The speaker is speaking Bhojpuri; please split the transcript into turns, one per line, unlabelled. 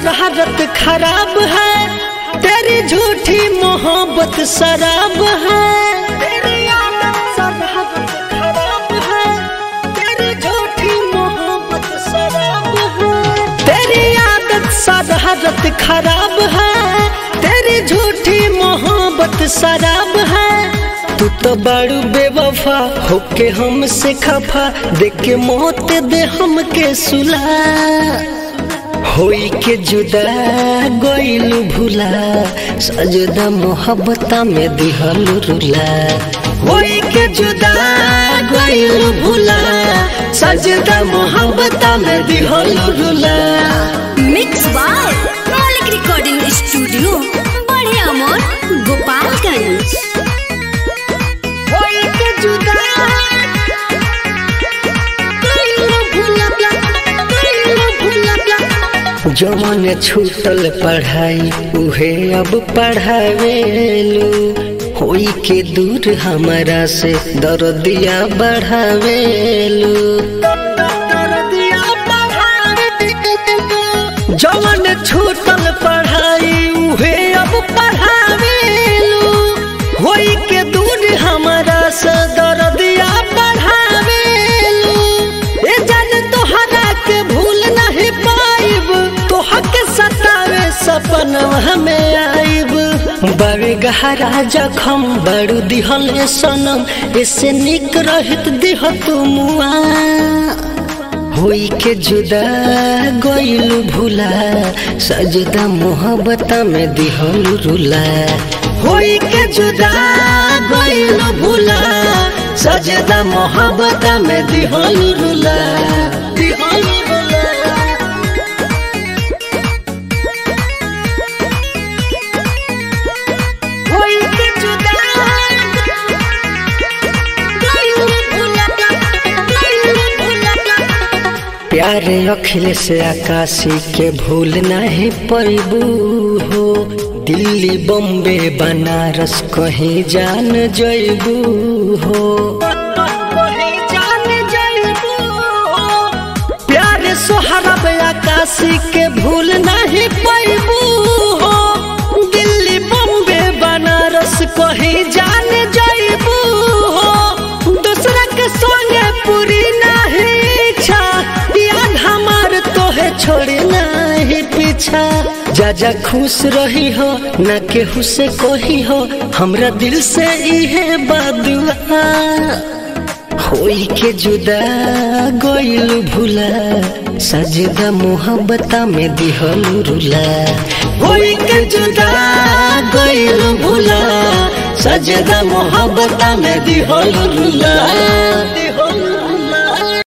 शरारत खराब है तेरी झूठी मोहब्बत शराब है तेरी आदत शरारत खराब है तेरी झूठी मोहब्बत शराब है तेरी आदत शरारत खराब है तेरी झूठी मोहब्बत शराब है तू तो बड़ू बेवफा होके हमसे खफा देख के मौत दे हमके सुला होई के जुदा गोइलू भूला सजदा मोहब्बता में दिहल रुला होई के जुदा गोइलू भूला सजदा मोहब्बता में दिहल रुला
mix by Maulik recording studio बड़े अमोर गोपालगंज
होई के जुदा गोइलू भूला गोइलू भूला जवन छूटल पढ़ाई उहे अब पढ़ावेलू होई के दूर हमारा से दर्दिया बढ़ावेलू जवन छूटल पढ़ाई उहे अब पढ़ावेलू होई के दूर हमारा से दर्दिया बढ़ावेलू ए जान तोहरा के भूल नहीं पाइब तोहर के सतावे सपनवा हमें आइब बड़े गहरा जखम बड़ू दिहल सनम ऐसे निक रहित दिह तुमुआ होई के जुदा गोइलू भूला सजदा मोहब्बता में दिहल रुला होई के जुदा गोइलू भूला सजदा मोहब्बता में दिहल रुला दिहल रुला होई के जुदा गोइलू भूला गोइलू भूला प्यारे अखिल से आकाशी के भूल नहीं पैबू हो दिल्ली बम्बे बनारस कहीं जान जैबू हो प्यारे सोहरब आकाशी के भूल नहीं पैबू हो दिल्ली बम्बे बनारस कहीं जान जैबू हो दूसरा के संगे पूरी नहीं इच्छा याद हमार तोहे छोड़ी नहीं पीछा जा जा खुश रही हो ना केहू से कही हो हमरा दिल से इहे बदुआ होई के जुदा गोइलू भूला सजदा मोहब्बता में दिहल रुला होई के जुदा गोइलू भूला सजदा मोहब्बता में दिहल रुला